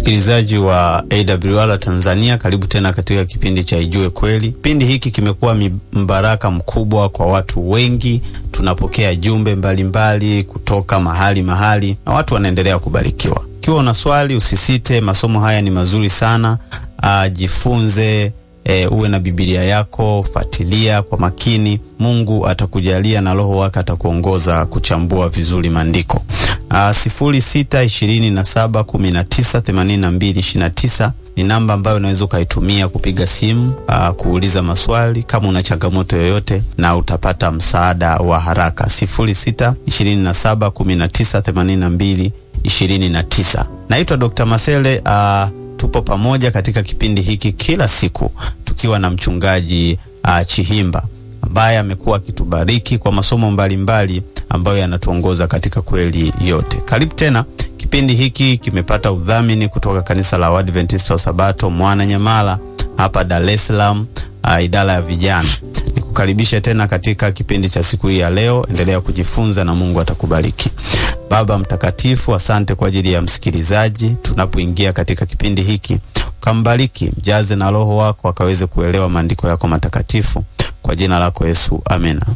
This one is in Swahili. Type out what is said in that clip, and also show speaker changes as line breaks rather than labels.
Msikilizaji wa AWR Tanzania, karibu tena katika kipindi cha Ijue Kweli. Kipindi hiki kimekuwa mbaraka mkubwa kwa watu wengi. Tunapokea jumbe mbalimbali mbali kutoka mahali mahali na watu wanaendelea kubarikiwa. Ikiwa una swali, usisite, masomo haya ni mazuri sana. Uh, jifunze E, uwe na Biblia yako, fuatilia kwa makini. Mungu atakujalia na Roho wake atakuongoza kuchambua vizuri maandiko. sifuri sita ishirini na saba kumi na tisa themanini na mbili ishirini na tisa ni namba ambayo unaweza ukaitumia kupiga simu aa, kuuliza maswali kama una changamoto yoyote, na utapata msaada wa haraka. sifuri sita ishirini na saba kumi na tisa themanini na mbili ishirini na tisa. Naitwa Dr. Masele. Aa, tupo pamoja katika kipindi hiki kila siku tukiwa na mchungaji uh, Chihimba ambaye amekuwa akitubariki kwa masomo mbalimbali mbali ambayo yanatuongoza katika kweli yote. Karibu tena. Kipindi hiki kimepata udhamini kutoka kanisa la Waadventista wa Sabato Mwananyamala hapa Dar es Salaam, uh, idara ya vijana. Nikukaribishe tena katika kipindi cha siku hii ya leo. Endelea kujifunza na Mungu atakubariki. Baba mtakatifu, asante kwa ajili ya msikilizaji. Tunapoingia katika kipindi hiki, ukambariki, mjaze na Roho wako akaweze kuelewa maandiko yako matakatifu, kwa jina lako Yesu, amena.